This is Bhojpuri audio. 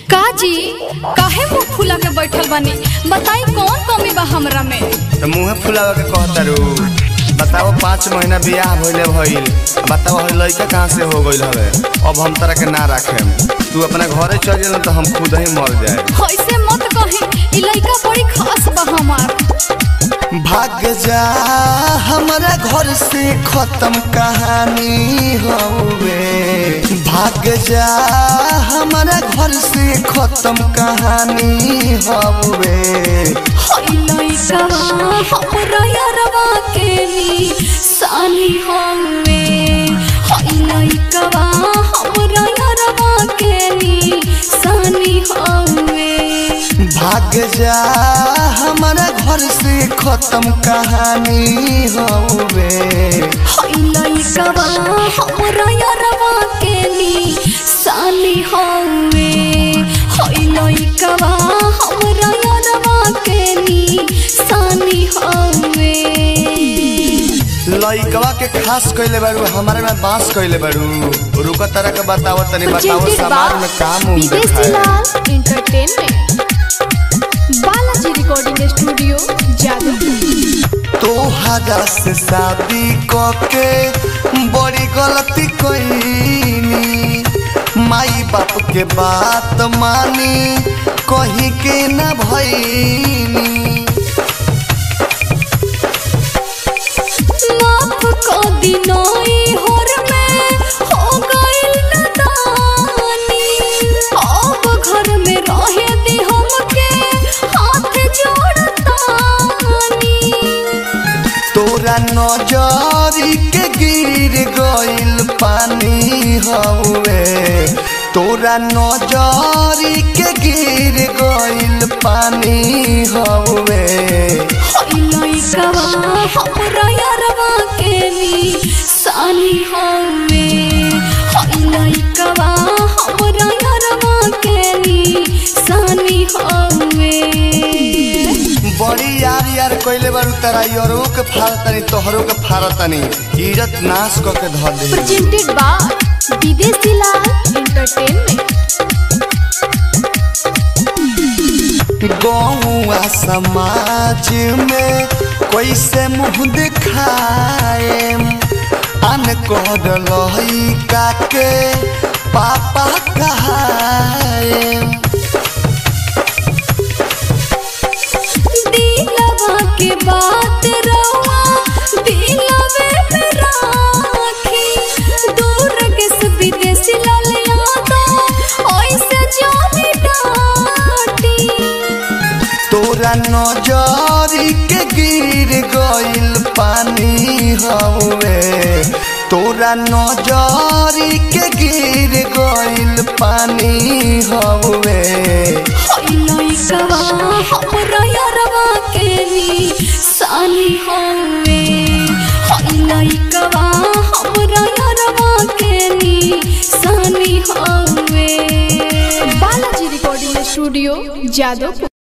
काजी काहे मुंह फुला के बैठल बानी बताई कौन कमी बा हमरा में तो मुँहे फुलावे के कहतारू बताओ पाँच महीना बियाह भइले भइल बताओ हई लड़का कहाँ से हो गइल हवे अब हम तरह के ना रखेम तू अपना घरे चल जा तो हम खुद ही मर जाए ऐसे मत कही ई लइका बड़ी खास बा हमार भाग जा हमारा घर से खत्म कहानी हवे भाग जा हमारा घर से खत्म कहानी हवे हई लइका हमरा यारवा के नी सानी हवे हई लइका हमरा यारवा के नी सानी हवे भाग जा हमारा घर से खत्म कहानी हवे हई लइका हमरा यारवा के नी सानी हवे हई लइका हमरा यारवा के नी सानी हवे लइकवा के खास कइले बारू हमारे में बांस कइले बारू रुका तरह के बताओ तनी बताओ Presented समाज by में काम उम विदेशी देखाए लाल entertainment Balaji recording studio Jadavpur तोहरा से शादी कके बड़ी गलती कईनी माई बाप के बात मानी कही के न भईनी माफ को दिनोई होर में हो गइल नदानी अब घर में रहे दी हमके हाथ जोड़तानी तोरा नजरी के गिर गइल पानी हवे तोरा नजरी के गिर गइल पानी हवे हई लइका हमरा यारवा के नी सानी हवे हई लइका हमरा यारवा के नी सानी हवे बड़ी यार यार कइले बारू तारा यरो के फारतनी तोहरो के फारतनी इज्जत नाश क के धर दे presented by विदेशी लाल एंटरटेनमेंट गौआ समाज में कैसे मुंह दिखाए अन कर लइका के पापा कहाए दिलवा के बात रवा दिलवे में राखी दूर के से विदेशी लाल यादव ऐसे जाने डाटी तोरा नजरी के गिर गइल पानी हवे तोरा नजरी के गिर गइल पानी हवे हई लइका हमरा यारवा के नी सानी हवे हई लइका हमरा यारवा के नी सानी हवे बालाजी रिकॉर्डिंग स्टूडियो जादवपुर